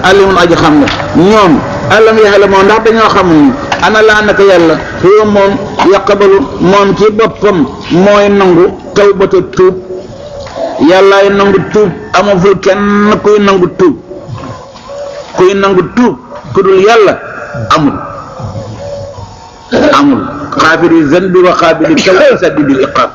alimun aji xam nga ñoom alam yaxlamoo ndax dañoo xamuñu ana laa naka yàlla huwa moom yaqabalu moom ci boppam mooy nangu tawbata tuub yàllaay nangu tuub amaful kenn kuy nangu tuub kuy nangu tuub ku dul yàlla amul amul xaafiri zanbi wa xaabili tawbi sadidil iqaab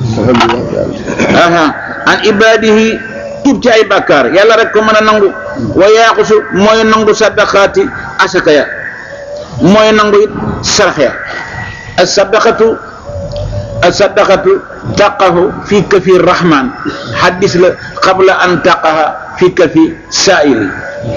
aha an ibadihi tuub ci ay bàkkaar yàlla rek ko mën a nangu wa yaaxusu mooy nangu sadaqaati asaka ya mooy nangu it sarax ya as-sadaqatu as-sadaqatu taqahu fi kafi rahman xaddis la qabla an taqaha fi kafi saa'ili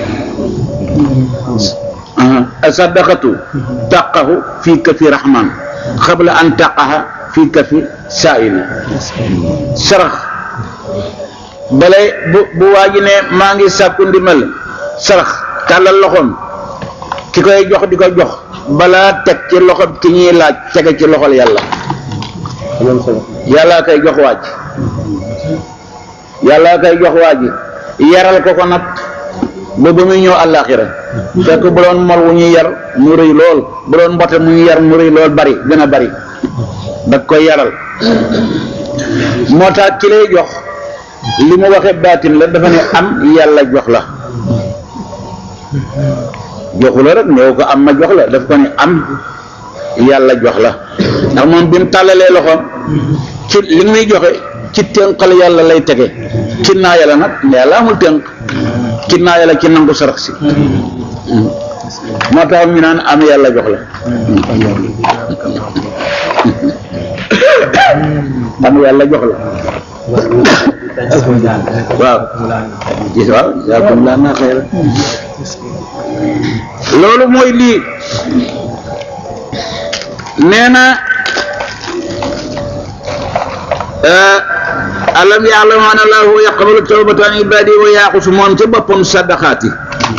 as-sadaqatu taqahu fi kafi rahman qabla an taqaha fi kafi saa'ili sarax balay bu bu waa ji ne maa ngi sàkku ndimbal sarax tàllal loxoom ki koy jox di ko jox balaa teg ci loxo ki ñuy laaj tege ci loxol yàlla yàlla koy jox waaj yàlla koy jox waaj yaral ko ko nag ba ba muy ñëw àllaaxira fekk bu doon mol wu ñuy yar mu rëy lool bu doon mbote mu ñuy yar mu rëy lool bari gën a bari da koy yaral moo tax ki lay jox li mu waxee baatin la dafa ne am yàlla jox la joxu la rek néew ko am ma jox la daf ko ne am yàlla jox la ndax moom bi mu tàllalee loxoom ci li muy joxe ci tënkal yàlla lay tege ci naa yàlla nag yàlla amul tënk ci naa yàlla ci nangu sarax si moo tax ñu naan am yàlla jox la am yàlla jox la waaw gis waaw yaakum laa naa xëy loolu mooy lii nee na alam ya'lam anna Allahu yaqbalu tawbata an ibadi wa yaaxusu moom ca boppam sadaqaati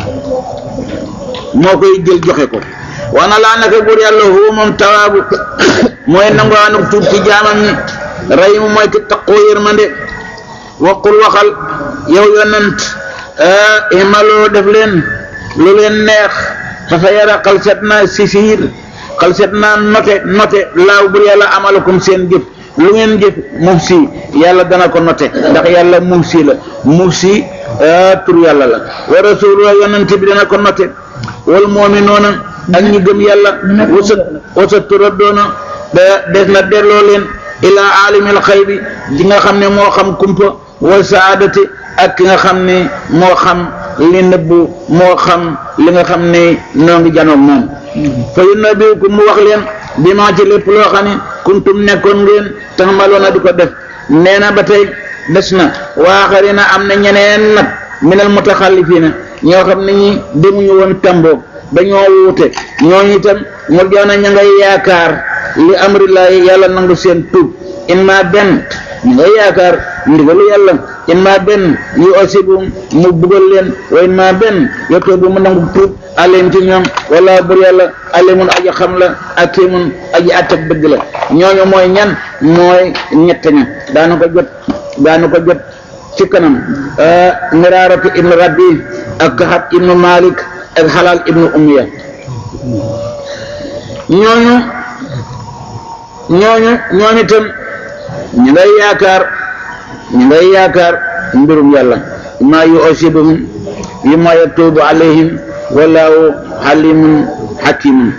moo koy jël joxe ko wana laa naka buur yàlla huwa moom tawaabu mooy nangoo anuk tuub ci jaamam ñi rahimu mooy ki taqoo yërmande waqul waxal yow yonent imaloo def leen lu leen neex fa sa yara xalset naa sisiir xalset naa note note laaw bur yàlla amalakum seen jëf lu ngeen jëf muf si yàlla dana ko note ndax yàlla muf si la muf si tur yàlla la wa rasulullah yonent bi dana ko note wal mu'minuuna ak ñi gëm yàlla wasat wasat turaddoona des na delloo leen ilaa aalimil xaybi di nga xam ne moo xam kumpa wa saadati ak ki nga xam ne moo xam li nëbbu moo xam li nga xam ne noo ngi janoog moom fa yunabbiukum mu wax leen bi maa ci lépp loo xam ne kuntum nekkoon ngeen taxamaloona di ko def nee na ba tey des na waaxarina am na ñeneen nag minal mutaxallifiina ñoo xam ne ñi demuñu woon tamboog dañoo wuute ñooñu itam mu joona ña ngay yaakaar li amrillahi yàlla nangu seen tuub in ma benn ñu ngay yaakaar ndigalu yàlla in ma benn yu osibu mu bugal leen wa in ma benn yottoo bu mu nangu tuub alim ci ñoom wala bur yàlla alimun aji xam la akimun aji attak dëgg la ñooñu mooy ñan mooy ñett ña daana ko jot daana ko jot ci kanam miraaratu ibnu rabbi ak kaxat ibnu malik ak xalaal ibnu umiya ñooñu ñooñu ñooñu itam ñu ngay yaakaar ñu ngay yaakaar mbirum yàlla ma yu osibuhum yi ma yatuubu alayhim wallahu xalimun xakimun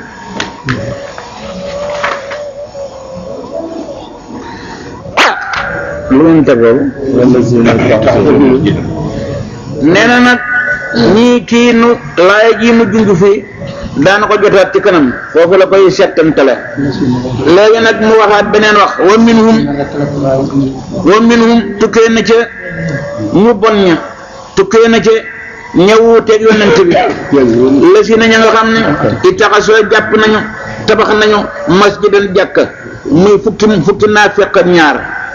lu ngeen teg loolu nee na nag ñii kii nu laaya ji mu junj fii daana ko jotaat ci kanam foofu la koy settantale léegi nag mu waxaat beneen wax wa minhum wa minhum tukkee na ca ñu bon ña tukkee na ca ñëwuuteeg yonent bi la si na ña nga xam ne i taxasoo jàpp nañu tabax nañu masjidan jàkka muy fukki fukki naa fekk ak ñaar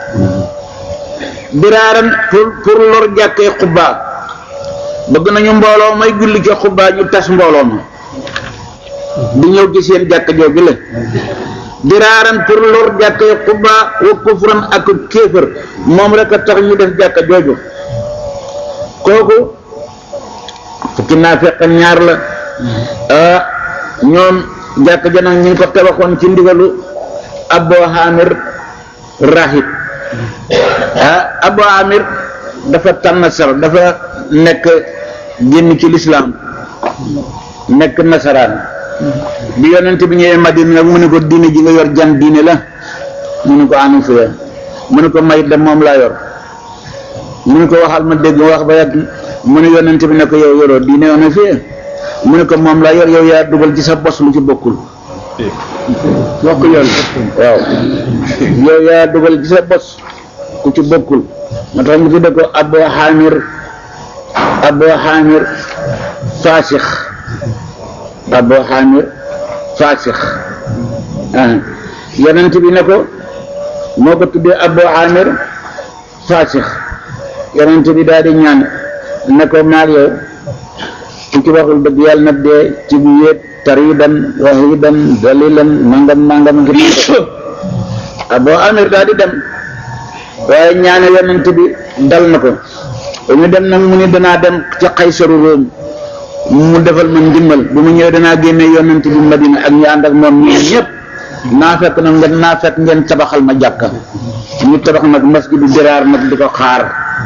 biraaran pour pour lor jàkkee xubbaa bëgg nañu mbooloo may julli ca xubbaa ñu tas mbooloo ma di ñëw ci seen jàkk jooju la diraaran pour lor jàkkee xubbaa wa kufran ak kéefër moom rek a tax ñu def jàkka jooju kooku fukki naafeq ak ñaar la ah ñoom jàkk ja nag ñu ngi ko tabaxoon ci ndigalu Abu Hamir rahib ah Abu Hamir dafa tànn sar dafa nekk génn ci lislaam nekk nasaraan bi yonent bi ñëwee Madina nag mu ne ko diine ji nga yor jan diine la mu ne ko anu fiya mu ne ko mayit da moom laa yor mu ne ko waxal ma dégg wax ba yàgg mu ne yonent bi ne ko yow yoroo diine anu fiya mu ne ko moom laa yor yow yaa dugal ci sa bos lu ci bokkul wax ko yoon waaw yow yaa dugal ci sa bos ku ci bokkul moo tax mu tudde ko Abu Hamir Abu Hamir Fasix Abu Hamir Fasix ah yonent bi ne ko moo ko tuddee Abu Hamir Fasix yonent bi daal di ñaan ne ko maag yow ku ci waxul dëgg yàlla na dee ci bu wéet taridan wahidan dalilan nangam nangam ngi Abu Hamir daal di dem waaye ñaane yonent bi dal na ko ba ñu dem nag mu ni danaa dem ca Xaysaru Róom mu defal ma ndimbal bu mu ñëwee danaa génne yonent bi Madina ak ñu ànd ak moom ñun ñëpp naa fekk nag ngeen naa fekk ngeen tabaxal ma jàkka ñu tabax nag masjidu Diraar nag di ko xaar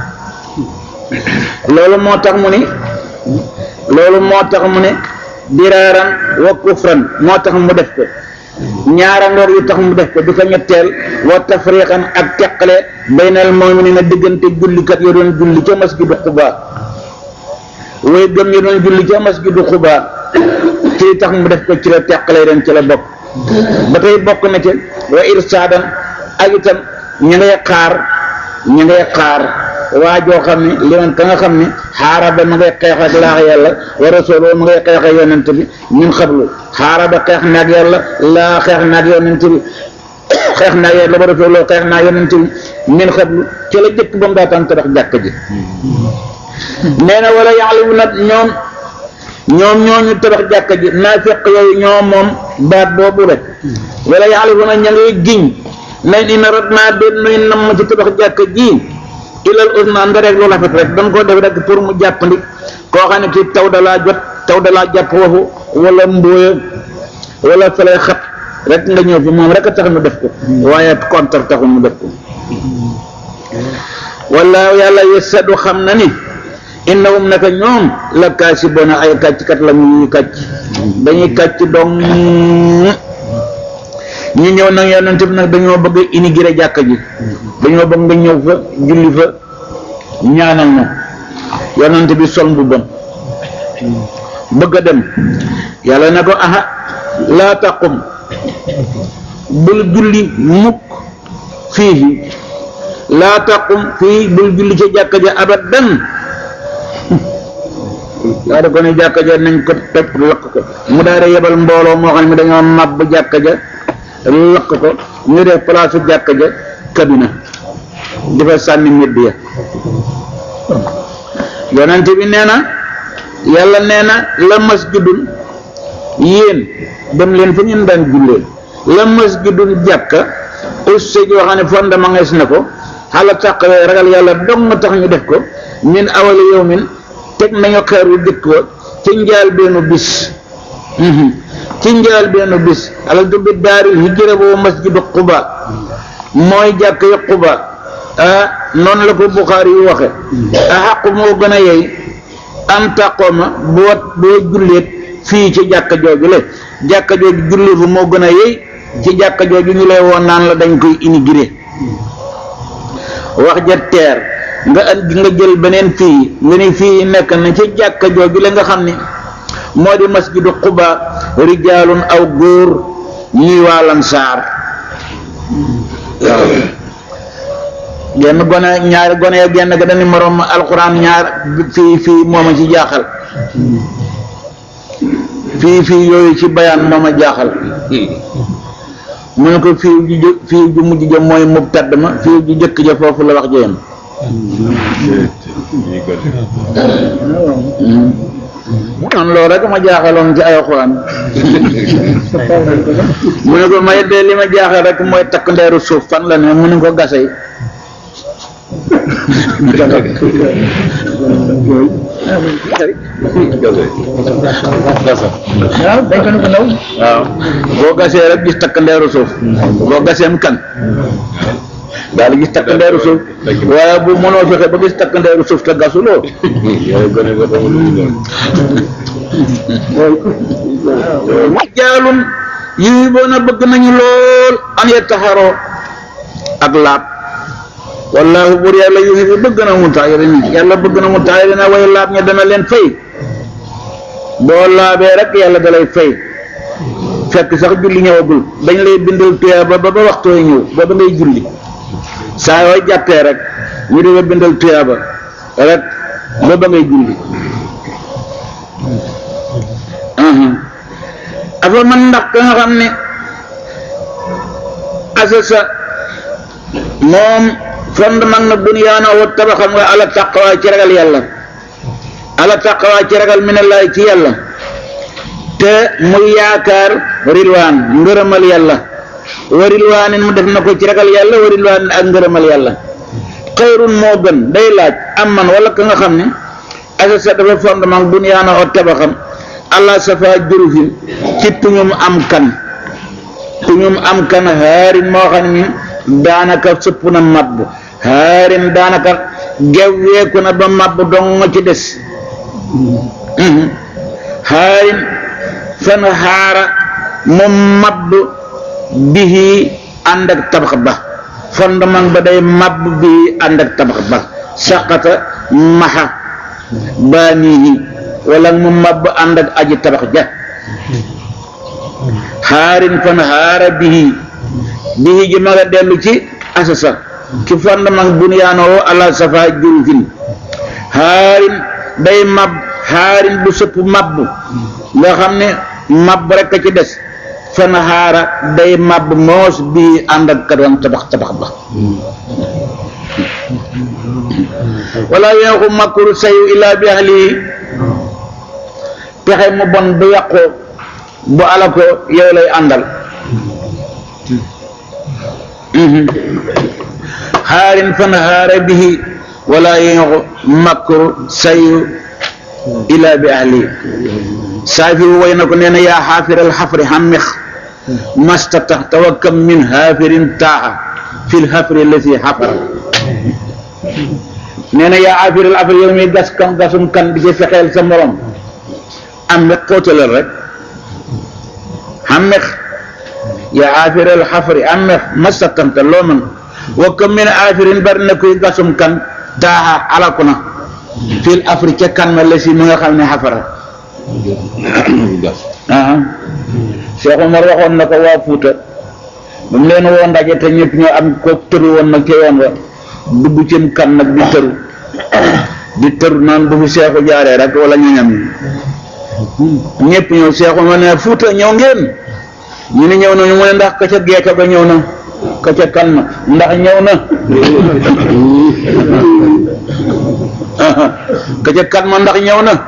loolu moo tax mu ni loolu moo tax mu ne diraaran wa kufran moo tax mu def ko ñaara ngoor yu tax mu def ko du ko ñetteel wa tafriqan ak teqale baynal mu'minina diggante jullikat yo doon julli ca masjidu Quba way gëm yo doon julli ca masjidu Quba ci tax mu def ko ci la teqale ren ci la bokk ba tey bokk na ci wa irsaadan ak itam ña ngay xaar ña ngay xaar waa joo xam ne li man ka nga xam ne xaaraba ma ngay xeex ak laax yàlla wa rasuloo ma ngay xeex ak yonent bi min xablu xaaraba xeex naag yàlla laa xeex naag yonent bi xeex naag yàlla wa rasuloo xeex naag yonent bi min xablu ci la jëkk ba mu daataan tabax jàkk ji nee na wala yaxlibu nag ñoom ñoom ñooñu tabax jàkk ji naafiq yooyu ñoom moom baat boobu rek wala yaxlibu nag ña ngay giñ nañ ina rat naa doon nuy nam ci tabax jàkk ji ilal usna nga rek lu rafet rek dañ ko def rek pour mu jàppandi koo xam ne ci taw dalaa jot taw dalaa jàpp foofu wala mbóoya wala falay xat rek nga ñëw fi moom rek a tax mu def ko waaye contre taxul mu def ko wala yàlla yesadu xam na ni innahum naka ñoom la kaasibona ay kàcckat la ñuy kàcc dañuy kàcc dong ñi ñëw nag yonent bi nag dañoo bëgg inaugurer jàkka ji dañoo bëgg nga ñëw fa julli fa ñaanal na yonent bi sol mbubbam bëgg a dem yàlla ne ko aha laa taqum bul julli mukk fii laa taqum fii bul julli ca jàkka ja abadan daa da ko ne jàkka ja nañ ko toj lakk ko mu daal di yebal mbooloo moo xam ne dañoo màbb jàkka ja lakk ko ñu def place jàkka ja kabina di fa sànni medd ya yonent bi nee na yàlla nee na la masjidun yéen dem leen fa ngeen daan jullee la masjidun jàkka usse joo xam ne fondement ngees na ko xala taqwee ragal yàlla dong nga tax ñu def ko min awali yawmin teg nañu xeeru dëkk wa ci njaal beenu bis ci njaal benn bis alal du bi daaril hijra boobu masjidu Quba mooy jàkk ya Quba ah noonu la ko Buxaari yu waxe a xaqu moo gën a yey am taqooma boo boo julleet fii ci jàkka jooju le jàkka jooju julli fu moo gën a yey ci jàkka jooju ñu lay woon naan la dañ koy inaugurer wax ja teer nga andi nga jël beneen fii nga ni fii nekk na ci jàkka jooju le nga xam ni moo di masjidu Quba rijaalun aw góor ñuy waa Lansaar waaw genn gone ñaari gone ya genn ga dañu moroom alxuraan ñaar fii fii mooma ci jaaxal fii fii yooyu ci bayaan mooma jaaxal mu ne ko fii ju jë fii ju mujj ja mooy mubtad ma fii ju jëkk ja foofu la wax jëyam man loolu rek ma jaaxaloon ci ay alxuraan mu ne ko may de li ma jaaxal rek mooy takk ndeeru suuf fan la ne mu ne ko gasay waaw dañ ko ne ko ndaw waaw boo gasee rek gis takk ndeeru suuf boo gaseem kan daal di gis takk ndeeru suuf waaye bu mënoo fexe ba gis takk ndeeru suuf te gasuloo jaalun yi boona bëgg nañu lool an yataharoo ak laab wallaahu bur yàlla yuhibbu bëgg na mu taayirin yàlla bëgg na mu taayirin way laab ña dana leen fay boo laabee rek yàlla da lay fay fekk sax julli ñëwagul dañ lay bindal tuyaaba ba ba waxtu yi ñëw ba ba ngay julli saa yoo jàppee rek ñu di la bindal tuyaaba rek ba ba ngay julli afa man ndax ka nga xam ne asasa moom fondement na bunyaana wa tabaxam nga ala taqwa ci ragal yàlla ala taqwa ci ragal minallahi ci yàlla te muy yaakaar rilwaan ngërëmal yàlla wa rilwaanin mu def na ko ci ragal yàlla wa rilwaanin ak ngërëmal yàlla xayrun moo gën day laaj am man wala ka nga xam ne asasa dafa fondement bunyaana wa tabaxam allah safa jurufin ci tuñum am kan tuñum am kan haarin moo xam ne daanaka sëpp na mabb haarin daanaka gewweeku na ba mabb dong ci des haarin fan haara mu mabb bihi ànd ak tabax ba fondement ba day mabb bihi ànd ak tabax ba saqata maxa baanihi wala mu mabb ànd ak aji tabax ja xaarin fan xaara bihi bihi ji ma nga dellu ci asasa ci fondement bunyaanoo ala safa jurufin xaarin day mab xaarin bu sëpp mabb nga xam ne mabb rek a ci des fan xaara day mabb moos bii ànd ak kadwan tabax tabax ba wala yeexu makru sayu illa bi ahlihi pexe mu bon bu yàqoo bu ala ko yow lay àndal xaarin fan xaara bihi wala yeexu makru sayu illa bi ahlihi saafi way na ko nee na yaa xaafiral xafri xammix mastata tawakkam min xaafirin taaxa fil xafri lati xafara nee na yaa xaafiral xafri yow mi gas kan gasum kan di ci fexeel sa morom am na xóotalal rek xammex yaa aafiral xafri ammex masatanta loo mën wa kam min aafirin bari na kuy gasum kan taaxa alaku na fil afri ca kan ma la si mi nga xam ne xafara aa Cheikh Omar waxoon na ko waa Fuuta ba mu leen woo ndaje te ñëpp ñoo am ko tëru woon nag ca yoon wa dugg cim kan nag di tëru di tëru naan bu fi seexu jaaree rek wala ñoñam yi ñëpp ñëw seexu ma ne fuuta ñëw ngeen ñu ne ñëw na ñu mu ne ndax ka ca geeka ba ñëw na ka ca kan ma ndax ñëw na ka ca kan ma ndax ñëw na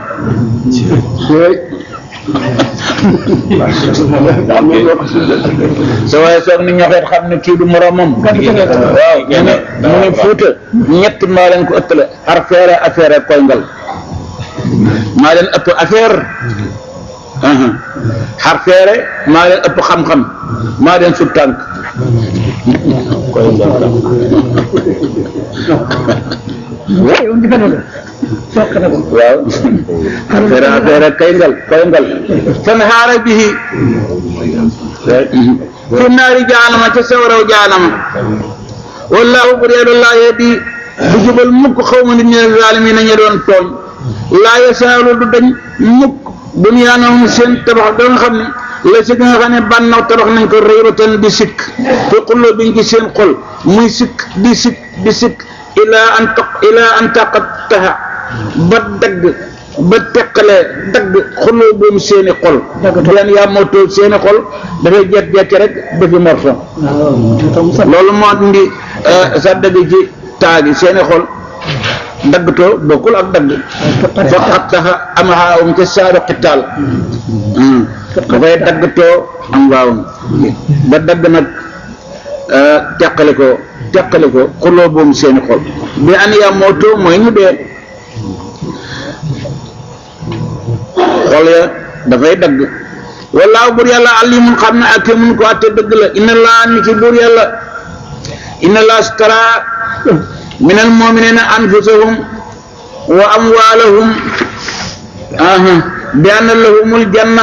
sa waaye soog ni ñoxeet xam ne kii du moromam waaw mu ne mu ne fuuta ñett maa leen ko ëttale affaire affaire koy ngal maa leen ëpp affaire xar feere maa leen ëpp xam-xam maa leen sut tànk yow di fen wala soq na ko waaw affaire affaire kay ngal koy ngal fan xaara bihi fi naari jaanama ca sawaraw jaanama wallahu bur yàlla laa yahdi du jubal mukk xaw ma nit ñi zaalimiin nañu doon tooñ laa yasaalu du dañ mukk bunyaanahum seen tabax da nga xam ne la si nga xam ne bànnaw tabax nañ ko raybatan di sikk fi xulloo biñ ci seen xol muy sikk di sikk di sikk ilaa an taq ilaa an taqattaha ba dagg ba teqalee dagg xulloo boom seeni xol leen yaa mootoo seeni xol dafay jekk-jekk rek dafi morso loolu moo indi sa dagg ci taagi seeni xol daggatoo bokkul ak dagg fa xattaxa am xaawum ca saaru xitaal dafay daggatoo am waawum ba dagg nag teqale ko teqale ko xuloo boom seeni xol bi an yaa mootoo mooy ñu dee xol ya dafay dagg wallaahu buur yàlla alimun xam na ak mun ko atte dëgg la inna laa ni ci buur yàlla inna laa stara min al muminina anfusahum wa amwalahum aha bi anna lahumul janna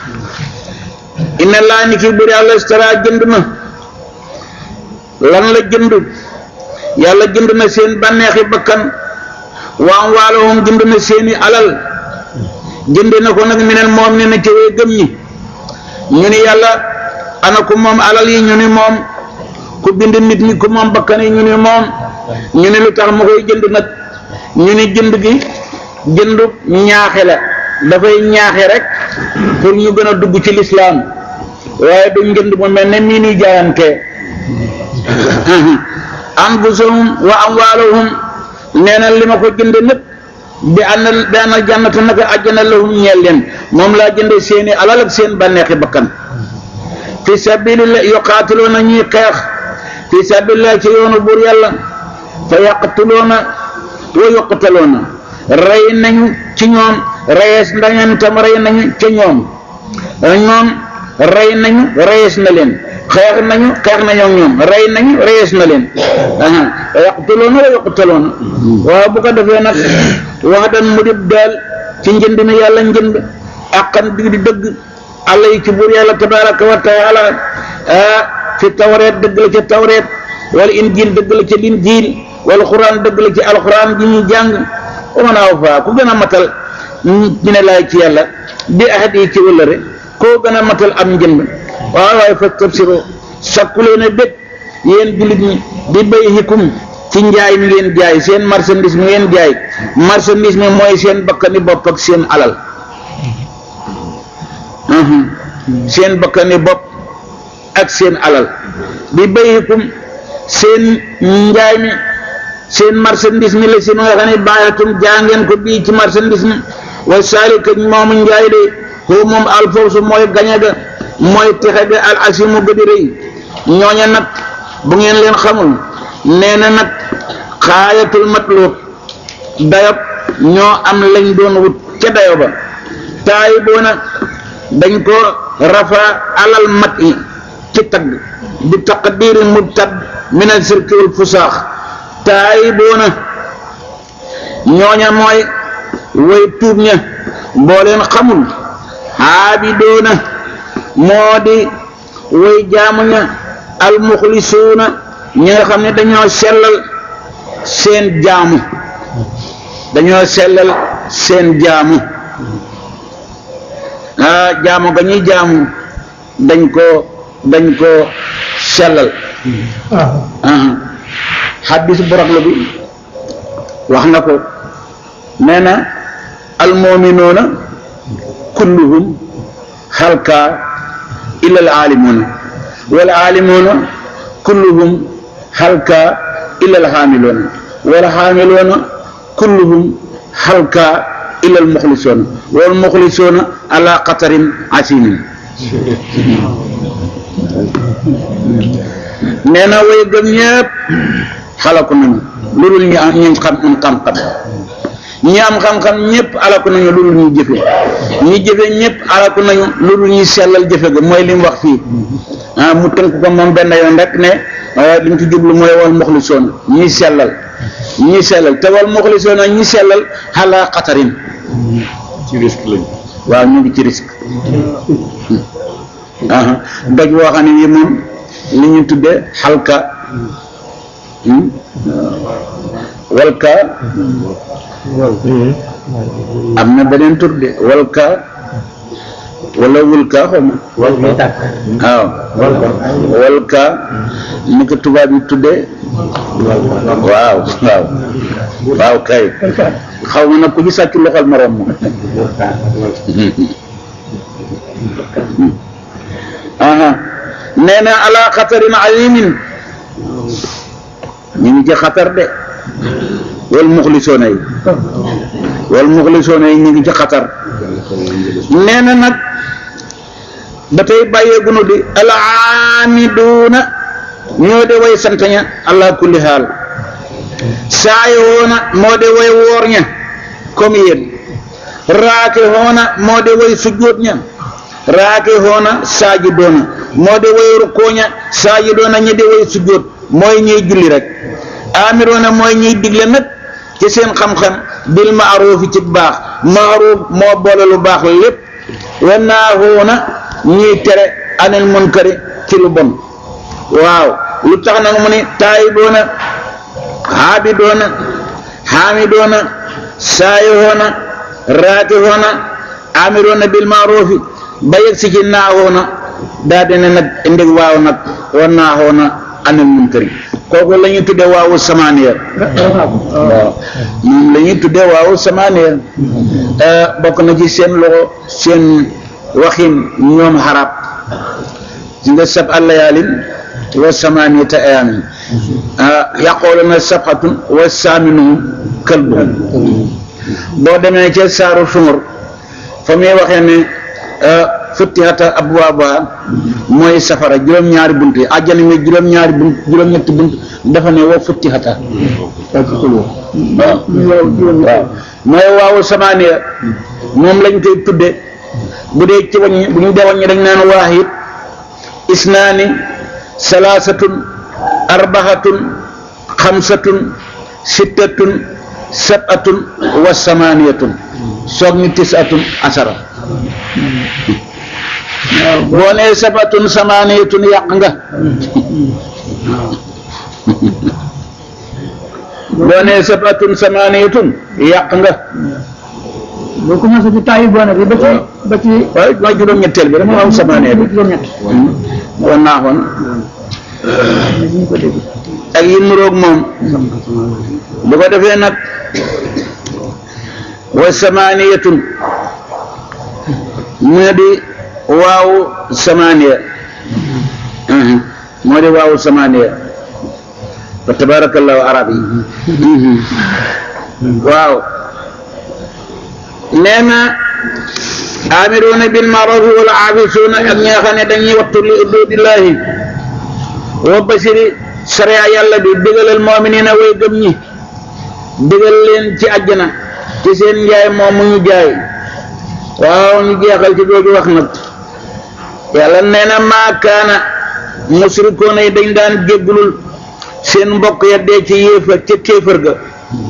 inna laa ni ci buur yàlla stara jënd na lan la jënd yàlla jënd na seen bànneexi bakkan wa amwalahum jënd na seeni alal jënd na ko nag minal mu'minina ci way gëm ñi ñu ni yàlla ana ku moom alal yi ñu ni moom ku bind nit ñi ku moom bakkan yi ñu ni moom ñu ni lu tax ma koy jënd nag ñu ni jënd gi jëndu ñaaxe la dafay ñaaxe rek pour ñu gën a dugg ci lislaam waaye du njënd mu mel ne mii nuy jaayante anfusahum wa amwaalahum nee na li ma ko jënd lépp bi ànd bi ànd jànnata naka àjjana lahum ñeel leen moom laa jënde seeni alal ak seen bànneexi bakkan fi sabilillah yuqaatiloona ñuy xeex fi sabilillah ci yoonu buur yàlla fa yaqtuloona wa yuqtaloona rey nañu ci ñoom reyees ndañeen tam rey nañu ca ñoom ñoom rey nañu reyees na leen xeex nañu xeex nañu ak ñoom rey nañu reyees na leen aha yaqtuloona wa yuqtaloona waaw bu ko defee nag wax dan mu dib daal ci njënd mi yàlla njënd àqan bi di dëgg àlla yi ci buur yàlla tabaraka wa taala ah fi tawreet dëgg la ca tawreet wala injil dëgg la ca linjil wala xuraan dëgg la ci alxuraan ji ñuy jàng wa man awfaa ku gën a matal ñu ne laay ci yàlla bi ahad yi ci wëllëre koo gën a matal am njënd waaw waaye fa tabsiro sakkulee ne bég yéen jullit ñi di bay hikum ci njaay mi ngeen jaay seen marchandise mi ngeen jaay marchandise mi mooy seen bakkani bopp ak seen alal seen bakkani bopp ak seen alal bi bayikum seen njaay mi seen marchandise mi la si ma nga xam ne baayatum jaa ngeen ko bii ci marchandise mi wa saalika moomu njaay de koo moom alfawsu mooy gañe ga mooy texe ga al asimu ga di rëy ñooña nag bu ngeen leen xamul nee na nag xaayatul matlub dayob ñoo am lañ doon wut ca dayo ba taay boona dañ ko rafa alal mat yi ci tagg bi taqdiri mubtad min al sirki wal fusaax taay boona ñooña mooy way tuub ña boo leen xamul xaabidoona moo di way jaamu ña al muxlisuuna ñi nga xam ne dañoo sellal seen jaamu dañoo sellal seen jaamu ah jaamu ga ñuy jaamu dañ ko dañ ko sellal xaddis boroglo bi wax na ko nee na almominoona kulluhum halka illa al aalimuuna wal aalimuuna kulluhum halka illa alxaamiloona wal xaamiloona kulluhum halka illa almuxlisoona wal muxlisoona ala qatarin asimin nee na way gëm ñëpp xalaku nañu lu dul ñu am ñu xam am xam-xam ñi am xam-xam ñëpp alaku nañu lu dul ñu jëfe ñi jëfe ñëpp alaku nañu lu dul ñu sellal jëfe ga mooy li mu wax fii ah mu tënk ko moom benn yoon rek ne li mu ci jublu mooy wal muxlisoon ñi sellal ñi sellal te wal muxlisoon ñi sellal xalaa xatarin ci risque lañ waaw ñu ngi ci risque ah doj woo xam ne bii moom li ñu tuddee xalka walka am na beneen tur de walka wala wulka xaw ma waaw walka ni ko tubaab yi tuddee waaw waaw waaw kay xaw ma nag ku ci sàcc loxol morom ma aha nee na ala xatarin azimin ñu ngi ci xatar de wal muxlisoona yi wal muxlisoona yi ñu ngi ci xatar nee na nag ba tey bàyyeegunu di al aamiduuna ñoo de way sant ña ala kulli xaal saayoona moo de way woor ña comme yéen raake hoona moo de way sujjóot ña raake hoona saaji doona moo de way rukkooña saaji doona ñi de way sujjóot mooy ñiy julli rek amiroona mooy ñiy digle nag ci seen xam-xam bil maaruufi ci baax maaruuf moo boole lu baax lépp wa naahuuna ñiy tere anil munkari ci lu bon waaw lu tax nag mu ni taayiboona xaabidoona xaamidoona saayihoona raakihoona amiroona bil maaruufi ba yegg si ci naahoona daa dina nag ndeg waaw nag wa naahoona anil munkari kooku la ñuy tuddee waawu samaaniya waaw moom la ñuy tuddee waawu samaaniya bokk na ci seen loxo seen waxin ñoom xarab ci nga sab allayaalin wa samaaniyata ayaamin yaqooluna sabxatun wa saaminuhum kalbuhum boo demee ca saaru sumur fa muy waxee ne futtihata abwaabuha mooy safara juróom-ñaari bunt yi àjjana mi juróom-ñaari bunt juróom-ñetti bunt dafa ne wa futtihata waaw waaw mooy waawu samaaniya moom lañ koy tudde bu dee ci waññi bu ñu dee waññi dañ naan waahid isnaani salaasatun arbaxatun xamsatun sittatun sabatun wa samaaniyatun soog ni tisatun asara boo nee sabatun samaaniyatun yàq nga boo nee sabatun samaaniyatun yàq nga boo commencé ci taay boona bi ba ci ba ci waaye mooy juróom-ñetteel bi rek moo am samaaniyatu juróom-ñett wa naaxoon ñu ko dégg ak yi nuroog moom bu ko defee nag wa samaaniyatun moo di waawu samaaniya moo di waawu samaaniya fa tabarakallahu arab yi waaw nee na amiruuna bil ma'ruf wal aafisuuna ak ñi nga xam ne dañuy wattu li ududillahi wa basiri sariya yàlla bi digalal mu'minina way gëm ñi digal leen ci àjjana ci seen njaay moom mu ñu jaay waaw ñu jeexal ci googu wax nag yàlla nee na maa kaana musrikoona yi dañ daan jéggulul seen mbokk ya dee ci yéefar ca kéefër ga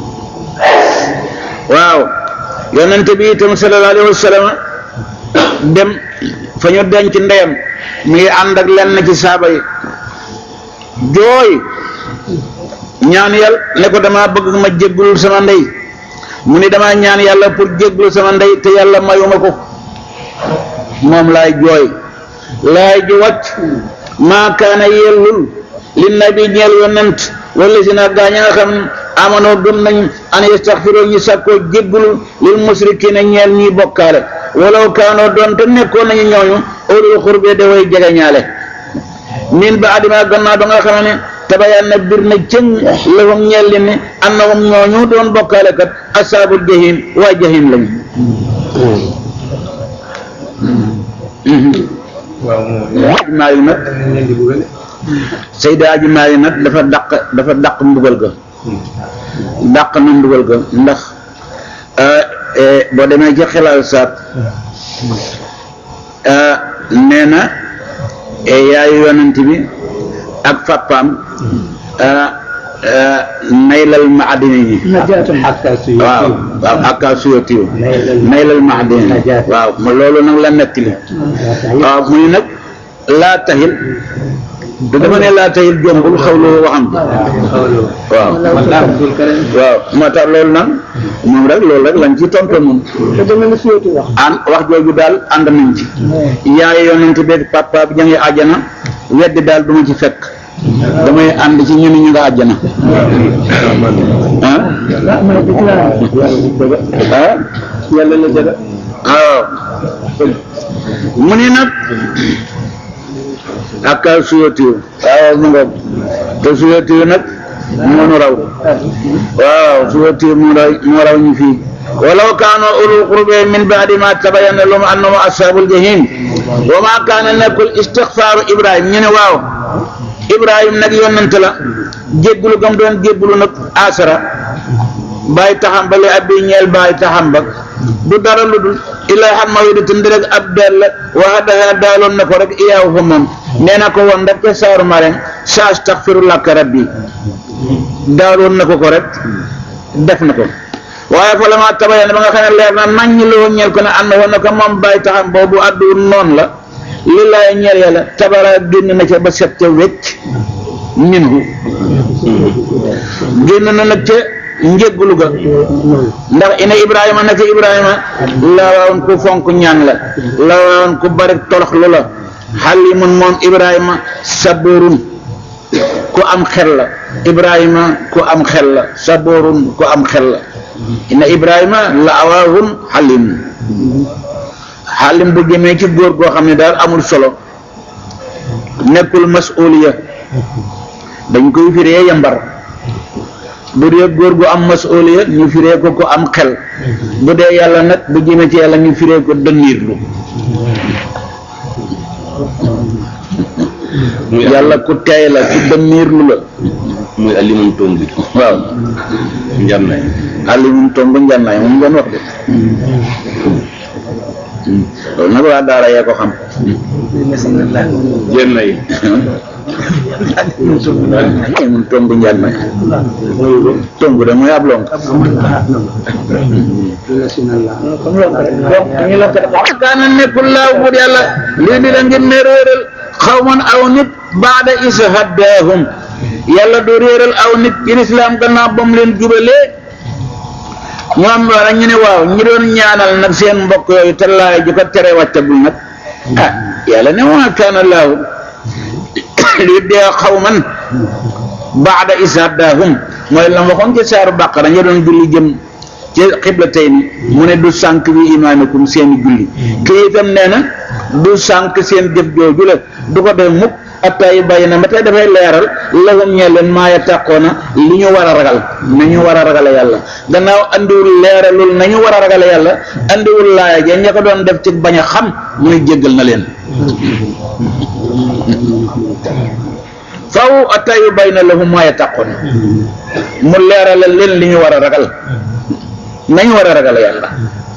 waaw yonente bi itam sallallahu alayhi wa sallam dem fa ñu denc ndeyam mi ngi ànd ak lenn ci saaba yi jooy ñaan yàlla ne ko dama bëgg ma jéggulul sama ndey mu ni dama ñaan yàlla pour jégglu sama ndey te yàlla mayuma ko moom laay jooy laay ji wàcc maa kaana yellul li nabi ñeel yonent wala si nag gaa ña nga xam amanoo gëm nañ an yastaxfiroo ñu sàkkoo jéggulu lil musrikiina ñeel ñuy bokkaale walaw kaanoo doon te nekkoon nañu ñooñu ulul xurbee da way jegeñaale min ba adima gannaaw ba nga xam ne tabayaan na bir na cëng lahum ñeel li ne annahum ñooñu doon bokkaale kat asaabul jahim waa jahim lañu waaw moom aji maali nag dañ leen di bëggal Seyda aji maali nag dafa dàq dafa dàq mbugal ga dàq na mbugal ga ndax boo demee ci xilaal saat nee na yaayu yonent bi ak fàppaam naylal maadini ñi najaatam waaw waaw akka suyatiw naylal maadini waaw ma loolu nag la nettali waaw muy nag laa taxil du dama ne laa taxil jombul xawlu waxam bi waaw waaw moo tax loolu nag moom rek loolu rek lañ ci tontu moom te dama la suyatu wax an wax jooju daal ànd nañ ci yaay yonent beeg papa bi jàngi àjjana weddi daal du ma ci fekk damay ànd ci ñu ni ñu nga àjjana ah ah ma ne déclaré ah yàlla la jaga waaw mu ni nag ak suyatiw waaw mu nga te suyatiw nag moo nu raw waaw suyatiw moo raw moo raw ñu fii walaw kaanu ulul qurbe min baadi ma tabayyana lahum annahum ashabul jahim wa ma kaana nekkul istixfaaru ibrahim ñu ne waaw ibrahim nag yonent la jéggulu gam doon jéggulu nag asara bàyyi taxam ba li abbi ñeel bàyyi taxam ba du dara lu dul illaa xam ma wéda tënd rek ab dell la waxa daxa daaloon na ko rek iyaaw fa moom nee na ko woon rek ca saaru marem sa astaghfiru laka rabbi daaloon na ko ko rek def na ko waaye fa la ma tabayana ba nga xam ne leer na nañ ñi loo ñeel ko ne ànd woon na ko moom bàyyi taxam boobu adduwul noonu la li laay ñeel yàlla tabara génn na ca ba set ca wecc minhu génn na nag ca njëggulu ga ndax ina ibrahima naka ibrahima la woon ku fonk ñaan la la woon ku bari torox lu la xalimun moom ibrahima saburun ku am xel la ibrahima ku am xel la saburun ku am xel la ina ibrahima la awaahun xalim xalim bu jëmee ci góor goo xam ne daal amul solo nekkul masuliya dañ koy firee yambar bu dee góor gu am masuliya ñu firee ko ko am xel bu dee yàlla nag bu jëmee ci yàlla ñu firee ko dënniirlu yàlla ku teey la ku dënniirlu la muy alimum tomb bi waaw njànnaay alimum tomb njànnaay moom ngeen wax de loolu nag waa daara yee ko xam jennaay mun tomb njànnaay tomb de mooy ab lonk kaana nekkul laaw bur yàlla lii di la ngir ne réeral xawman aw nit baada is haddaahum yàlla du réeral aw nit ci lislaam gannaaw ba mu leen jubalee ñoom wala ñu ne waaw ñi doon ñaanal nag seen mbokk yooyu te laay ju ko tere wàccagul nag ah yàlla ne waa kaana laahu lii dee xawman baada is haddaahum mooy la ma waxoon ci saaru bàqara ñu doon julli jëm ci xibla tey ni mu ne du sànq bi imaanakum seeni julli kii itam nee na du sànq seen jëf jooju la du ko def mukk atta yu bàyyi na ba tey dafay leeral lahum ñee leen maaya tàqoona li ñu war a ragal nañu war a ragale yàlla gannaaw andiwul leeralul nañu war a ragale yàlla andiwul laaya ja ña ko doon def ci bañ a xam mu ne jéggal na leen faw atta yu bàyyi na lahum maaya tàqoona mu leeralal leen li ñu war a ragal nañu war a ragal yàlla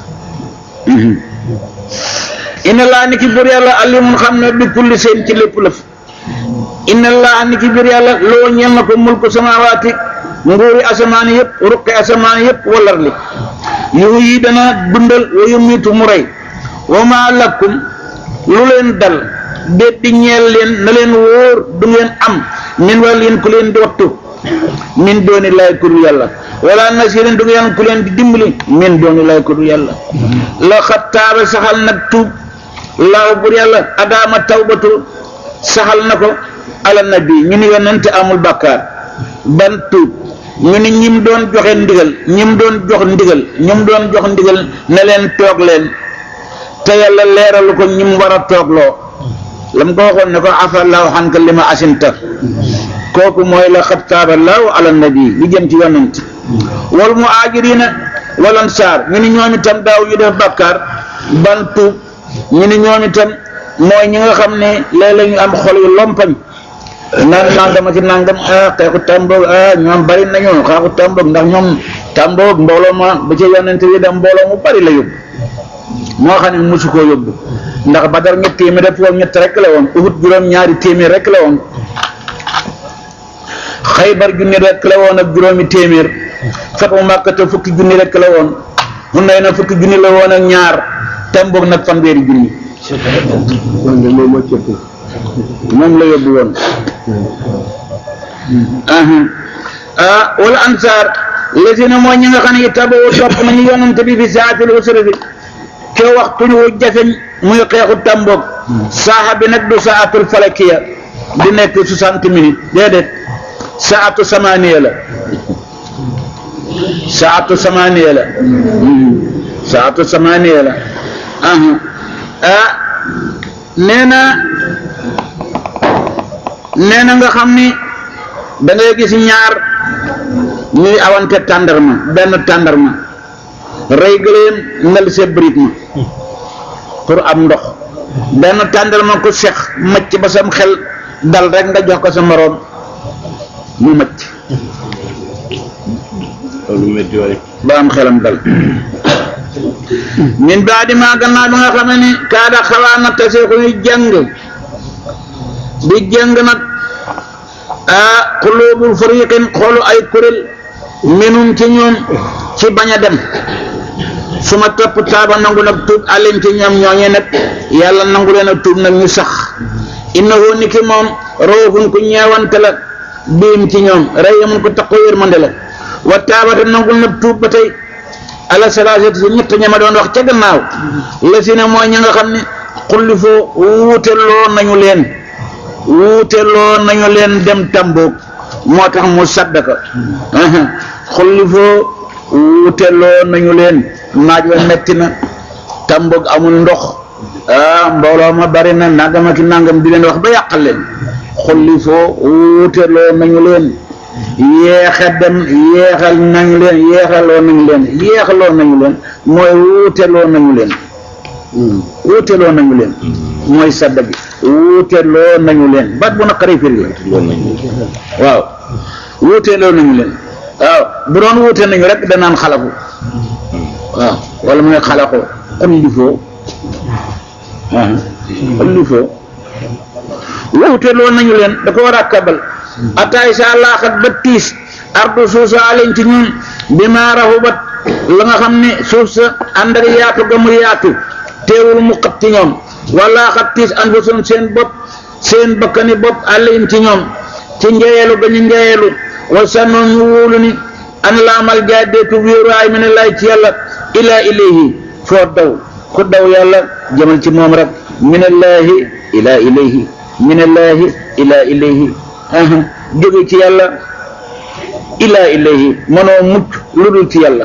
inna laa ni ki bur yàlla alimun xam ne bi kulli seen ci lépp lëf inna laa ni ki bur yàlla loo ñeel na ko mulku samawaati nguuri asamaan yëpp ruqi asamaan yëpp walar li yu yi dana dundal wa yumiitu mu rey wa maa lakum lu leen dal déet di ñeel leen na leen wóor du ngeen am min wàllin ku leen di wattu min dooni laay ku dul yàlla wala nasirin du ngeen ku leen di dimbali min dooni laay ku dul yàlla la xattaaba saxal nag tuub laaw bur yàlla adaama tawbatu saxal na ko ala nabi ñu ni yonente amul bàkkaar ban tuub ñu ni ñim doon joxe ndigal ñim doon jox ndigal ñim doon jox ndigal ne leen toog leen te yàlla leeralu ko ñim war a toogloo lam ko waxoon ne ko afallahu xanka li ma asinta kooku mooy la xat taaba laahu ala nabi li jëm ci yonent wal mu aajirina wal ansaar ñu ni ñoom itam daaw ñu def bàkkaar ban tuub ñu ni ñoom itam mooy ñi nga xam ne léeg-léeg ñu am xol yu lompañ naan nangama ci nangam ah xeexu tàmboog ah ñoom bari nañu xeexu tàmboog ndax ñoom tàmboog mbooloo ma ba ci yonent yi dem mbooloo mu bari la yóbbu moo xam ne mosu koo yóbbu ndax Badar ñett téeméer def woon ñett rek la woon Uhud juróom ñaari téeméer rek la woon Xaybar junni rek la woon ak juróomi téeméer Fatu Màkkata fukki junni rek la woon Hunayna fukki junni la woon ak ñaar Tàmboog nag fanweeri junni moom la yóbbu woon ah wala ansaar lesina mooy ñi nga xam ne taboo topp nañu yonante bi fi saatil usrati ke waxtu ñu jafeñ muy xeexu tàmboog saaxa bi nag du saatul falakiya di nekk soixante minutes déedéet saatu samaniya la saatu samaniya la saatu samaniya la ah nee na nee na nga xam ni da ngay gis ñaar ñuy awante tàndarma benn tàndarma rey gëléem ngal see bërit ma pour am ndox benn tàndarma ko sex macc ba sam xel dal rek nga jox ko sa moroom mu macc loolu métti waay ba am xelam dal min baadi maa gannaaw bi nga xam ne kaada xawaa na tase ku ñu jàng di jàng nag ah xuluubul fariqin xoolu ay kuréel minum ci ñoom ci bañ a dem su ma topp taaba nangu nag tuub alim ci ñoom ñooñee nag yàlla nangu leen a tuub nag ñu sax innahu ni ki moom rawfun ku ñeewante la biim ci ñoom rahimun ko taqoo yërmande la wa taabata nangul nag tuub ba tey ala salaasati si ñett ñama doon wax ca gannaaw la si ne mooy ña nga xam ne xulli foo wuuteloo nañu leen wuuteloo nañu leen dem tamboog moo tax mu saddaka xulli foo wuuteloo nañu leen naaj wa metti na tamboog amul ndox ah mbooloo ma bari na nangam ak nangam di leen wax ba yàqal leen xulli foo wuuteloo nañu leen yeexe dem yeexal nañu leen yeexaloo nañu leen yeexaloo nañu leen mooy wuuteloo nañu leen wuuteloo nañu leen mooy sadda bi wuuteloo nañu leen baat bu naqaree firi la loolu nañu waaw wuuteloo nañu leen waaw bu doon wuute nañu rek danaan xalaku waaw wala mooy xalakoo xullifoo waaw xullifoo wuuteloo nañu leen da ko war a kabal ataay sa laaxat ba tiis ardu suuf sa aleñ ci ñun bi ma raxubat la nga xam ne suuf sa ànd ak yaatu ga mu yaatu teewul mu xat ci ñoom wala xat tiis anfusum seen bopp seen bakkani bopp aleñ ci ñoom ci njeeyelu ga ñu njeeyelu wa sannoon ñu wóolu ni an laamal jaadeetu wéeruwaay mi ne lay ci yàlla ilaa ilayhi foo daw ku daw yàlla jëmal ci moom rek minallaahi ilaa ilayhi minallaahi ilaa ilayhi aha jóge ci yàlla ilaa ilayhi mënoo mucc lu dul ci yàlla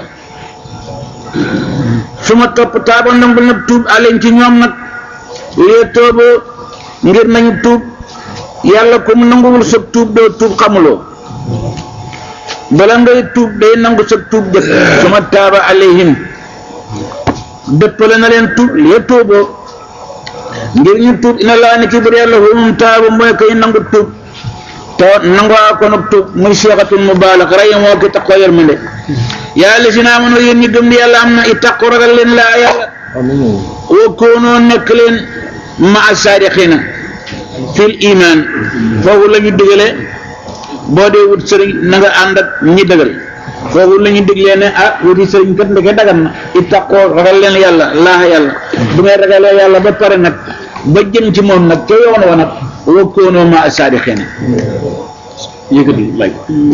su ma topp taaba nangu nag tuub aleñ ci ñoom nag lee tooboo ngir nañu tuub yàlla ku mu nanguwul sa tuub doo tuub xamuloo bala ngay tuub day nangu sa tuub jëkk su ma taaba alayhim dëppale na leen tuub lee tooboo ngir ñu tuub ina laa ni ki bur yàlla humum taaba mooy koy nangu tuub te nangoo ko nag tuub muy seexatul mubaalax rey moo ki taxoo yërmande yàlla si naa mënoo yéen ñi gëm ni yàlla am na i taqu ragal leen laa yàlla wa koonoo nekk leen ma a saadiqina fil iman foofu la ñu digale boo dee wut sëriñ na nga ànd ak ñi dëgal foofu la ñu diglee ne ah wuti sëriñ kat ndeke dagan na i taqoo ragal leen yàlla laa yàlla bu ngay ragalee yàlla ba pare nag ba jëm ci moom nag ca yoon wa nag wa koonoo ma a saadiqina yëkkati may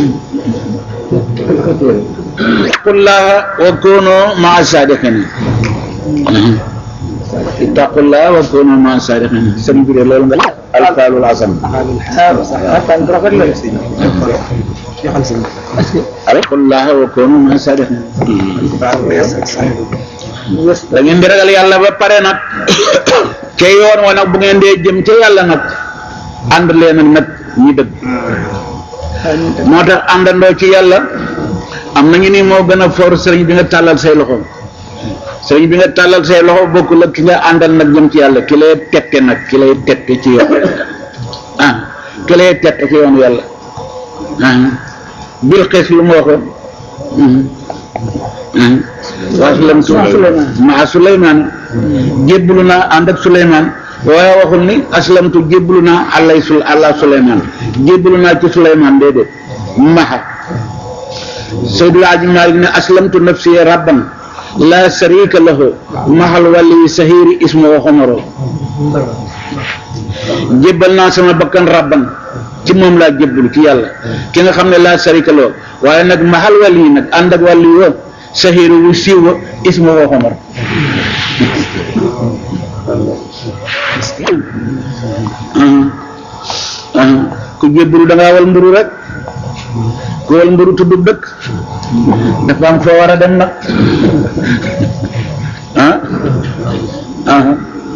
ittaqullaha wa kunu maa saadiqina ittaqullaha wa kunu maa saadiqina sëñ bi de loolu nga alfaalul asan ittaqullaha wa kunu maa saadiqina da ngeen di ragal yàlla ba pare nag ca yoon wa nag bu ngeen dee jëm ca yàlla nag ànd leen ak nag ñi dëgg moo tax àndandoo ci yàlla am nañu ni moo gën a for sëriñ bi nga tàllal say loxo sëriñ bi nga tàllal say loxo bokkul ak ki nga àndal nag jëm ci yàlla ki lay tette nag ki lay tette ci yoon ah ki lay tette ci yoonu yàlla ah bil xees lu mu waxoon waslamtu maa Suleymaan jébbalu naa ànd ak Suleymaan waaye waxul ni aslamtu jébbalu naa àllay sul àlla Suleymaan jébbalu naa ci Suleymaan déedéet maxa Seydul Aji Maalik ne aslamtu nafsi rabban la sharika lahu maxal wali sahiri ismu wa xomoro jébbal naa sama bakkan rabban ci moom laa jébbalu ci yàlla ki nga xam ne la sharika lahu waaye nag maxal wali nag ànd ak wali wo sahiru wu siiw wa ismu wa xomor ku jébbalu da ngaa wal mburu rek ku wal mburu tudd dëkk dafa am foo war a dem nag ah ah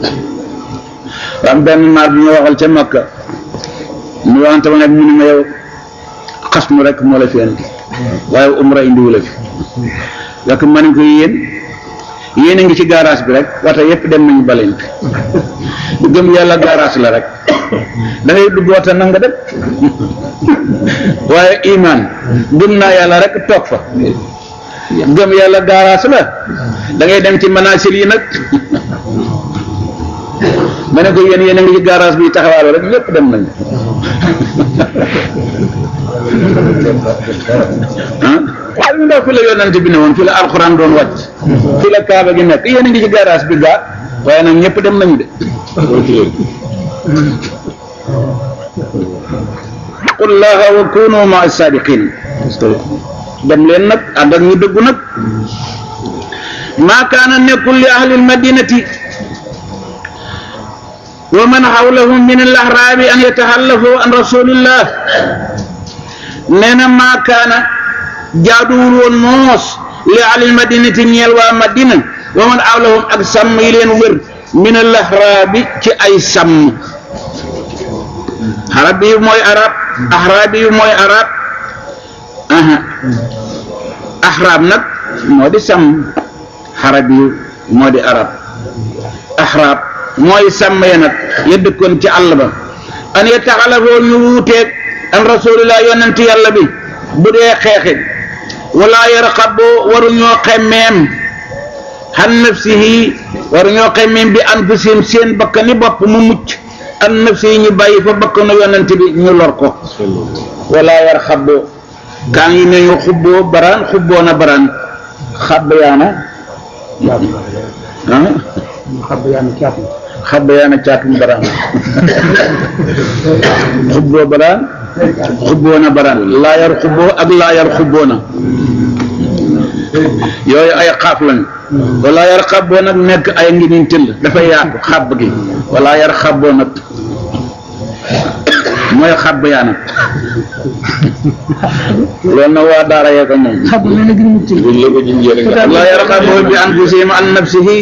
am benn naar bi ma waxal ca Makka mu waxante ma ne mu ni ma yow xas mu rek moo la fi indi waaye umra indiwu la fi yàq ma ne ko yéen yéen a ngi ci garage bi rek wata yëpp dem nañu balent gëm yàlla garage la rek da ngay dugg wata na nga dem waaye iman gëm naa yàlla rek toog fa gëm yàlla gaaraas la da ngay dem ci manaasil yi nag ma ne ko yéen yéen a ngi ci gaaraas bi taxawaalu rek ñëpp dem nañu ah waaw ñu ndaw fi la yonante bi ne woon fi la alxuraan doon wàcc fi la kaaba gi nekk yéen a ngi ci gaaraas bi gaa waaye nag ñëpp dem nañu de qul laaha wa kunu maa saadiqin dem leen nag ànd ak ñu dëggu nag maa kaana nekkul li ahlil madinati wa man xawlahum min al ahraabi an yataxallafu an rasulillah nee na maa kaana jaaduwul woon moos li ahlil madinati ñeel waa madina wa man xawlahum ak sàmm yi leen wër min al ahraabi ci ay sàmm arab yi mooy arab ahraab yi mooy arab aha ahraab nag moo di sàmm arab yi moo di arab ahraab mooy sàmm ya nag ya dëkkoon ci àll ba an ya taxalafoo ñu wuuteeg an rasulillah yonent yàlla bi bu dee xeexi wala yarqaboo waruñoo xemmeem han nafsihi waruñoo xemmeem bi anfusihim seen bakkani bopp mu mucc an nafsihi ñu bàyyi fa bakkanu yonent bi ñu lor ko wala yarxaboo kaan yi ne ñu xubboo baraan xubboo na baraan xabb yaana ah xam yaa ngi caat na. xabb yaana caatum baraan xubboo baraan xubboo na baraan laa yar xubboo ak laa yar xubboo na yooyu ay xaaf lañu wala yar xabboo nag nekk ay ngi niñ tëll dafa yaatu xabb gi wala yar xabboo nag mooy xabb yaana loolu na waa daara yee ko moom xam nga ne gën mu ci. buñ la ko junjee rek nga la yarqabu bi anfusihim an nafsihi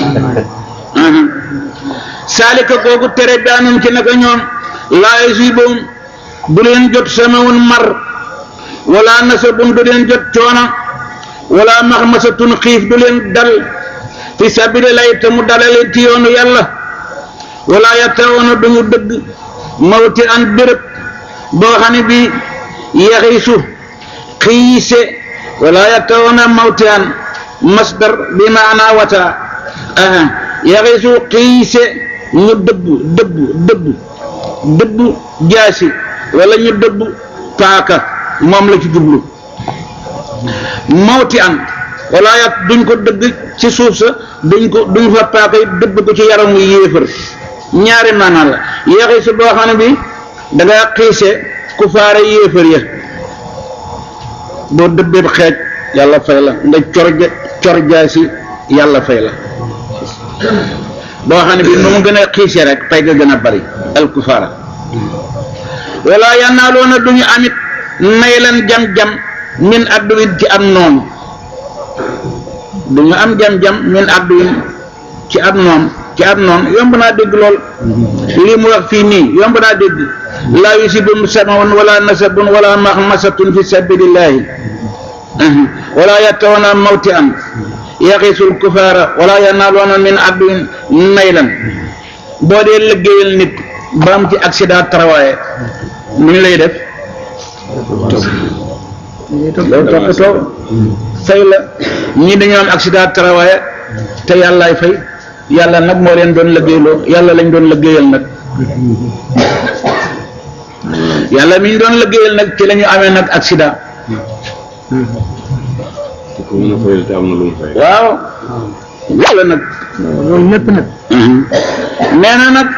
saalika kooku tere daanum ci naka ñoom laa yusibuhum du leen jot samawun mar wala nasabun du leen jot coona wala maxmasatun xiif du leen dal fi sabilillahi te mu dalale ci yoonu yàlla wala yattawoona duñu dëgg mawti an béréb boo xam ne bi yaxiisu xiise wala yattawoona mawti an masdar bi maana wata aha yaxiisu xiise ñu dëbb dëbb dëbb dëbb jaasi wala ñu dëbb paaka moom la ci jublu mawti an wala yat duñ ko dëgg ci suuf sa duñ ko duñ fa paaka yi dëbb ko ci yaramu yéefar ñaari maanaa la yaxiisu boo xam ne bi da nga xiise ku faare yéefar ya boo dëbbee xeej yàlla fay la nga cor ja cor jaasi yàlla fay la boo xam ne bi nu mu gën a xiise rek pay ga gën a bari alkufaara wala yannaaloona duñu amit naylan jam-jam min adduwin ci am noonu duñu am jam-jam min adduwin ci ab noon ci ab noon yomb naa dégg lool lii mu wax fii nii yomb naa dégg laa yusibum samawun wala nasabun wala maxmasatun fi sabilillahi wala yattawna mawti an yaxisul kufaara wala yanaaluuna min adduin naylan boo dee liggéeyal nit ba am ci accident travail nu ñu lay def loolu toppatoo fay la ñii dañoo am accident travail te yàllaay fay yàlla nag moo leen doon liggéeyloo yàlla lañ doon liggéeyal nag yàlla mi ñu doon liggéeyal nag ci la ñu amee nag accident ko mën a fayal te am na lu mu fay waaw yàlla nag loolu lépp nag. nee na nag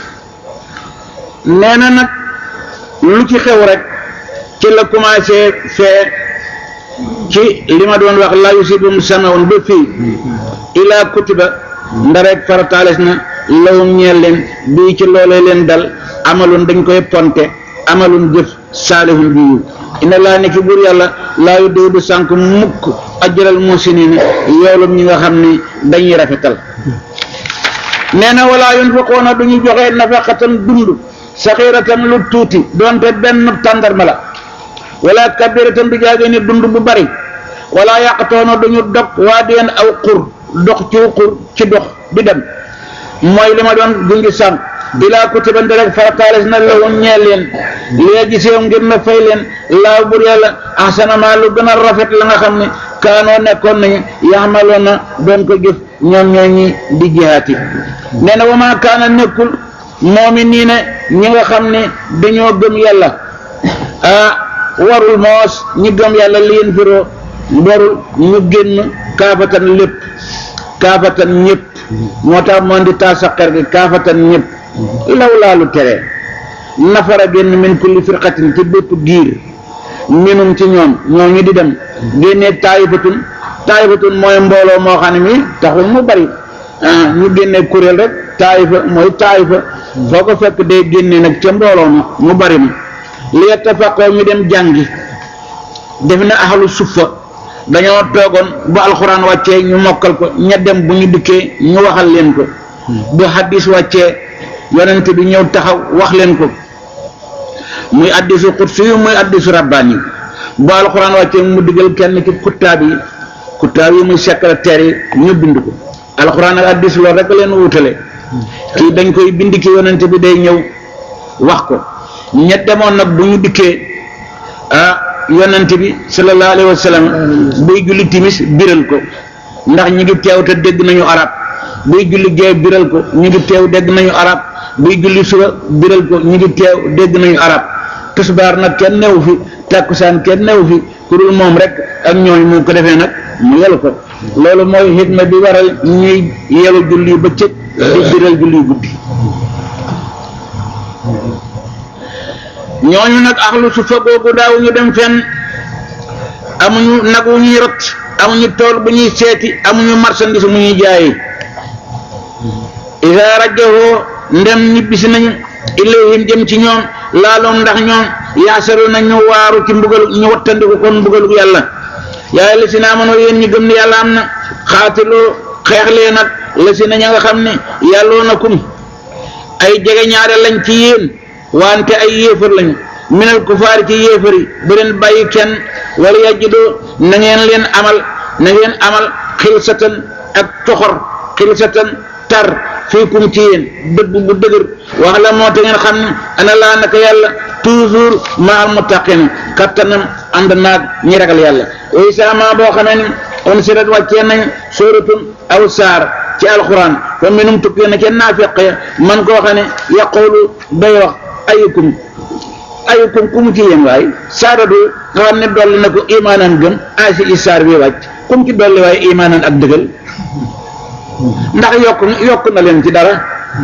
nee na nag lu ci xew rek ci la commencé fee ci li ma doon wax la yusibum samawun ba fii ilaa kutiba ndarek farataales na lawum ñeel leen bii ci loolee leen dal amalun dañ koy ponte amalun jëf saalihun bi yiw ina laa ne ki buur yàlla laa yu déw du sànk mukk ajral musinina yoolum ñi nga xam ni dañuy rafetal nee na wala yunfiquuna du ñu joxe nafaqatan dund saxiratan lu tuuti doonte benn tàndarma la wala kabiratan du jaage ni dund bu bari wala yàqatoona du ñu dog waa deen aw xur dox ci xur ci dox di dem mooy li ma doon jungi sànq ilaa kutiba rek farataales na lahum ñeel leen léegi sew ngir na fay leen laaw bur yàlla ahsana ma lu gën a rafet la nga xam ne kaanoo nekkoon nañu yaxmaloon na doon ko jëf ñoom ñoo ñi di jihaati nee na wama kaana nekkul moomi nii ne ñi nga xam ne dañoo gëm yàlla ah warul moos ñi gëm yàlla liin firoo warul ñu génn kaafatan lépp kaafatan ñëpp moo tax moon di taa saqer gi kaafatan ñëpp law laalu tere nafara génn min kulli firqatin ci bépp giir minum ci ñoom ñoo ñu di dem génnee taayifatun taayifatun mooy mbooloo moo xam ne mi taxul mu bari ah ñu génnee kuréel rek taayifa mooy taayifa foo ko fekk day génnee nag ca mbooloo ma mu bari ma li yattafaqoo ñu dem jàngi def na ahlu suffa dañoo toogoon bu alxuraan wàccee ñu mokkal ko ña dem bu ñu dikkee ñu waxal leen ko bu hadis wàccee yonent bi ñëw taxaw wax leen ko muy addisu xutsi yu muy addisu rabbaani bu alxuraan wàccee mu digal kenn ci kuttaab yi kuttaab yi muy secrétaire yi ñu bind ko alxuraan ak addis loolu rek leen wutale kii dañ koy bind ki yonent bi day ñëw wax ko ña demoon nag bu ñu dikkee ah yonent bi sallallahu alayhi wa sallam buy julli timis biral ko ndax ñi ngi teew te dégg nañu arab buy julli gee biral ko ñi ngi teew dégg nañu arab buy julli suba biral ko ñi ngi teew dégg nañu arab tisbaar nag kenn newu fi takkusaan kenn newu fi ku dul moom rek ak ñooñu mu ko defee nag mu yelu ko loolu mooy xidma bi waral ñuy yelu julli bëccëg di biral julli guddi ñooñu nag axlu su fa googu daaw ñu dem fenn amuñu nag wu ñuy rot amuñu tool bu ñuy seeti amuñu marchandise mu ñuy jaayi isa rajahoo ndem ñibbisi nañu ilayhim jëm ci ñoom laaloom ndax ñoom yaasaru na ñu waaru ci mbugal ñu wattandiku kon mbugalu yàlla yaay la si na amoon yéen ñi gëm ne yàlla am na xaatiloo xeex leen nag la si na ña nga xam ne yàlloo na kum ay jege ñaare lañ ci yéen wante ay yéefar lañu minal kufaar ci yéefar yi bu leen bàyyi kenn wala yajidoo na ngeen leen amal na ngeen amal xilsatan ak toxor xilsatan tar fiikum ci yéen dëgg bu dëgër wax la moo te ngeen xam ne ana laa naka yàlla toujours ma al muttaqin kattanam ànd naag ñi ragal yàlla way sama boo xamee ni on sirat wàccee nañ sóoratun aw saar ci alquran fa minum tukkee na ca naafiq ya man koo xam ne yaqulu day wax ayukum ayukum ku mu ci yéen waay saara du nga xam ne dolli na ko imaanan gëm asi i saar bi wàcc ku mu ci dolli waaye imaanan ak dëggal ndax yokk yokk na leen ci dara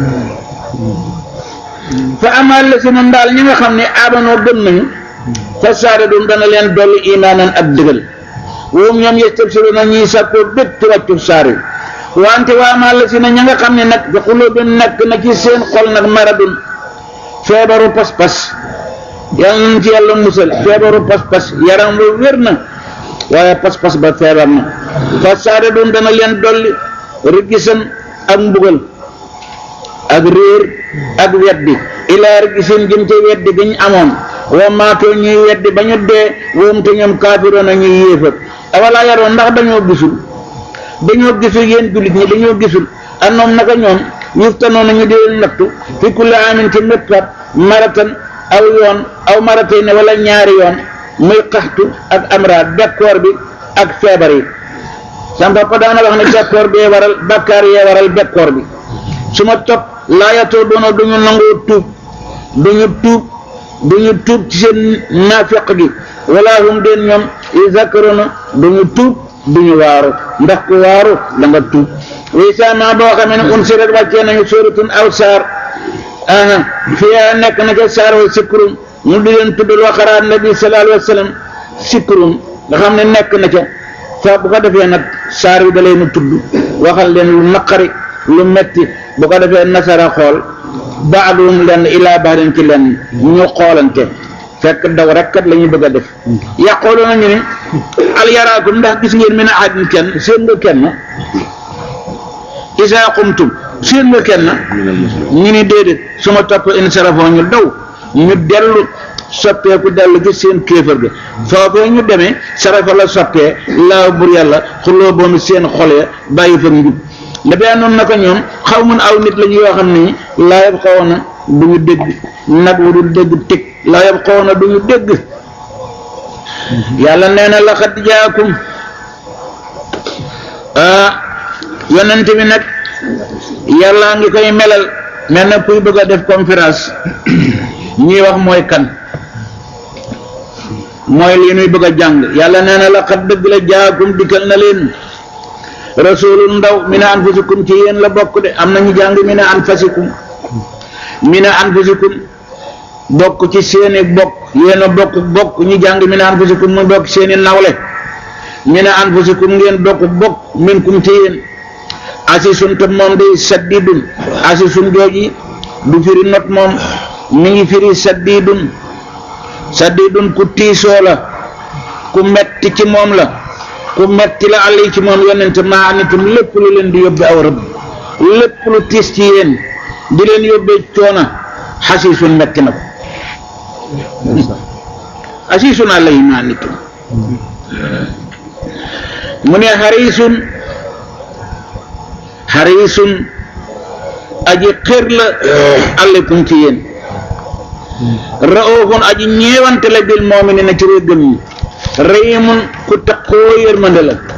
fa amal la si noonu daal ñi nga xam ne amanoo gëm nañu fa saara dum dana leen dolli imaanan ak dëggal woom ñoom yestabsiru na ñuy sàkkoo bég ci wàccu saar yi wante waa amal la si na ña nga xam ne nag bi xulóobin nekk na ci seen xol nag maradun feebaru pas-pas yàlla nañ ci yàlla musal feebaru pas-pas yaram wa wér na waaye pas-pas ba feebar na fa saara dum dana leen dolli rigisan ak mbugal ak réer ak weddi ilaa rigisan jëm ca weddi ga ñu amoon wa maatoo ñuy weddi ba ñu dee woom te ñoom kaafiroon a ñuy yéefar awalaa yaroon ndax dañoo gisul dañoo gisul yéen jullit ñi dañoo gisul annoom naka ñoom yuftanoon nañu di leen nattu fi kulli amin ci méttat maratan aw yoon aw maratay ne wala ñaari yoon muy xaxtu ak amraad bekkoor bi ak feebar yi sam papa daana wax ne bekkoor bee waral bakkaar yee waral bekkoor bi su ma topp laayatoo doona duñu nangoo tuub duñu tuub duñu tuub ci seen naafiq gi wala hum den ñoom isakarona duñu tuub duñu waaru ndax ku waaru da nga tuub way sama boo xamee ne un sirat wàccee nañu sóoratun aw saar aha fiyaa nekk na ca saar wa sikkurum mu di leen tuddal waxaraat nabi sallallahu alayhi wa sallam sikkurum nga xam ne nekk na ca fa bu ko defee nag saar wi da leen tudd waxal leen lu naqari lu metti bu ko defee nasara xool baaduum lenn ilaa baarin ci lenn ñu xoolante fekk daw rek kat la ñu bëgg a def yàqooloo nañu ne al yaraakum ndax gis ngeen min ahadin kenn seen nga kenn isaa qumtum seen nga kenn ñu ni déedéet su ma topp insarafoo ñu daw ñu dellu soppeeku dellu ci seen kéefër ga foofee ñu demee sarafa la soppee laaw bur yàlla xuloo boomi seen xol ya bàyyi fa njub dafay noonu naka ñoom xaw mun aw nit lañu yoo xam ne laa yab xaw na du ñu dégg nag wu du dégg teg laa yab xaw na du ñu dégg yàlla nee na laqad jaakum ah yonent bi nag yàlla ngi koy melal mel na kuy bëgg a def conférence ñuy wax mooy kan mooy lii nuy bëgg a jàng yàlla nee na laqad dëgg la jaakum dikkal na leen rasulun ndaw mi ne anfusikum ci yéen la bokk de am na ñu jàng mi ne anfasikum mi ne anfusikum bokk ci seeni bokk yéen a bokk bokk ñu jàng mi ne anfusikum mu bokk seeni nawle mi ne anfusikum ngeen bokk bokk minkum ci yéen asisun te moom day saddidun asisun jooji du firi not moom mi ngi firi saddidun saddidun ku tiisoo la ku metti ci moom la ku metti la àll ci moom yonente maa anitum lépp lu leen di yóbbe aw rëbb lépp lu tiis ci yéen di leen yóbbee coona xasiisun metti na ko xasiisun àllayhi maa anitum mu ne xariisun xariisun aji xër la aleykum ci yéen raoofun aji ñeewante la bil mu'minina ci way gëm ñi rahimun ku taqoo yërmande la